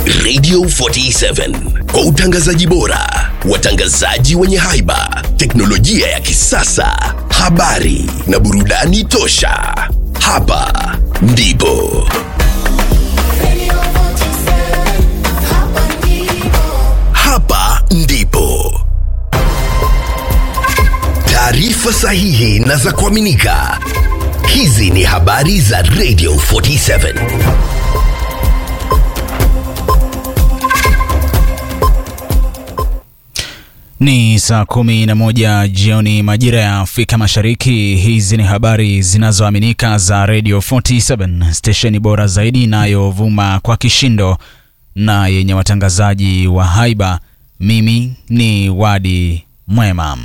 Radio 47 kwa utangazaji bora, watangazaji wenye haiba, teknolojia ya kisasa, habari na burudani tosha. Hapa ndipo hapa ndipo taarifa sahihi na za kuaminika. Hizi ni habari za Radio 47. Ni saa kumi na moja jioni majira ya Afrika Mashariki. Hizi ni habari zinazoaminika za Radio 47, stesheni bora zaidi inayovuma kwa kishindo na yenye watangazaji wa haiba. Mimi ni Wadi Mwema.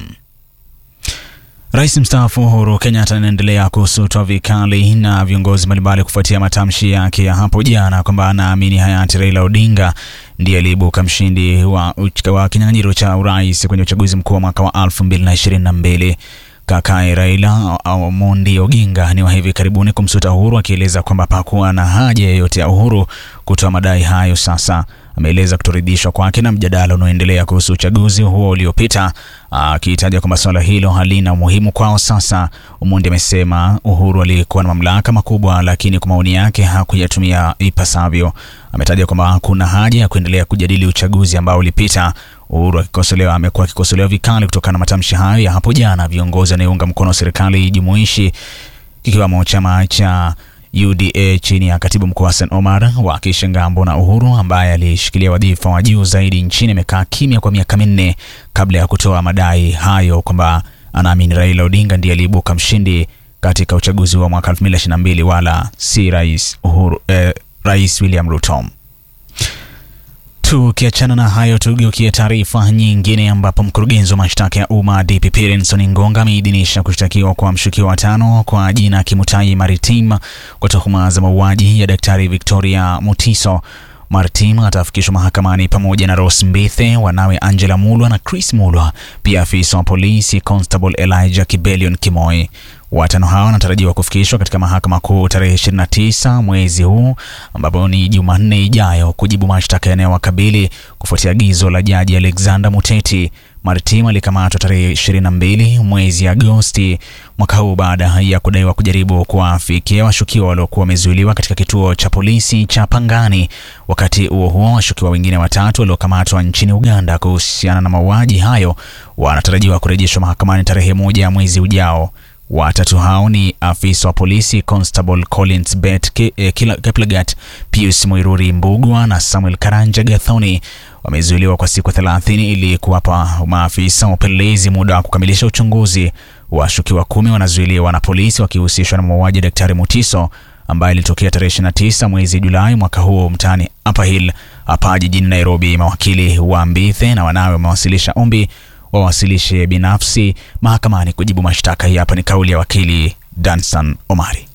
Rais mstaafu Uhuru Kenyatta anaendelea kusutwa vikali na viongozi mbalimbali kufuatia matamshi yake ya hapo jana kwamba anaamini hayati Raila Odinga ndiye aliibuka mshindi wa, wa kinyang'anyiro cha urais kwenye uchaguzi mkuu wa mwaka wa 2022. Kakae Raila Omondi Oginga ni wa hivi karibuni kumsuta Uhuru akieleza kwamba hapakuwa na haja yoyote ya Uhuru kutoa madai hayo. Sasa ameeleza kutoridhishwa kwake na mjadala unaoendelea kuhusu uchaguzi huo uliopita, akitaja kwamba suala hilo halina umuhimu kwao sasa. Omondi amesema Uhuru alikuwa na mamlaka makubwa, lakini kwa maoni yake hakuyatumia ipasavyo. Ametaja kwamba hakuna haja ya kuendelea kujadili uchaguzi ambao ulipita. Uhuru akikosolewa amekuwa akikosolewa vikali kutokana na matamshi hayo ya hapo jana. Viongozi wanaounga mkono serikali jumuishi kikiwamo chama cha UDA chini ya katibu mkuu Hassan Omar wakishangaa mbona Uhuru ambaye alishikilia wadhifa wa juu zaidi nchini amekaa kimya kwa miaka minne kabla ya kutoa madai hayo kwamba anaamini Raila Odinga ndiye aliibuka mshindi katika uchaguzi wa mwaka 2022 wala si rais Uhuru, eh, Rais William Ruto. Tukiachana na hayo, tugeukie taarifa nyingine ambapo mkurugenzi wa mashtaka ya umma DPP Renson Ngonga ameidhinisha kushtakiwa kwa mshukiwa watano kwa jina Kimutai Maritim kwa tuhuma za mauaji ya Daktari Victoria Mutiso. Maritim atafikishwa mahakamani pamoja na Rose Mbithe, wanawe Angela Mulwa na Chris Mulwa, pia afisa wa polisi Constable Elijah Kibelion Kimoi. Watano hao wanatarajiwa kufikishwa katika mahakama kuu tarehe 29 mwezi huu ambapo ni Jumanne ijayo kujibu mashtaka yanayowakabili kufuatia agizo la jaji Alexander Muteti. Maritim alikamatwa tarehe 22 mwezi Agosti mwaka huu baada ya kudaiwa kujaribu kuwafikia washukiwa waliokuwa wamezuiliwa katika kituo cha polisi cha Pangani. Wakati huo huo, washukiwa wengine watatu waliokamatwa nchini Uganda kuhusiana na mauaji hayo wanatarajiwa kurejeshwa mahakamani tarehe moja mwezi ujao. Watatu hao ni afisa wa polisi Constable Collins Bet Keplagat, Pius Mwiruri Mbugwa na Samuel Karanja Gathoni wamezuiliwa kwa siku 30 ili kuwapa maafisa wa upelelezi muda wa kukamilisha uchunguzi. Washukiwa kumi wanazuiliwa na polisi wakihusishwa na mauaji ya Daktari Mutiso ambaye ilitokea tarehe 29 mwezi Julai mwaka huo mtaani Upper Hill hapa jijini Nairobi. Mawakili wa Mbithe na wanawe wamewasilisha ombi wawasilishe binafsi mahakamani kujibu mashtaka. Hii hapa ni kauli ya wakili Danson Omari.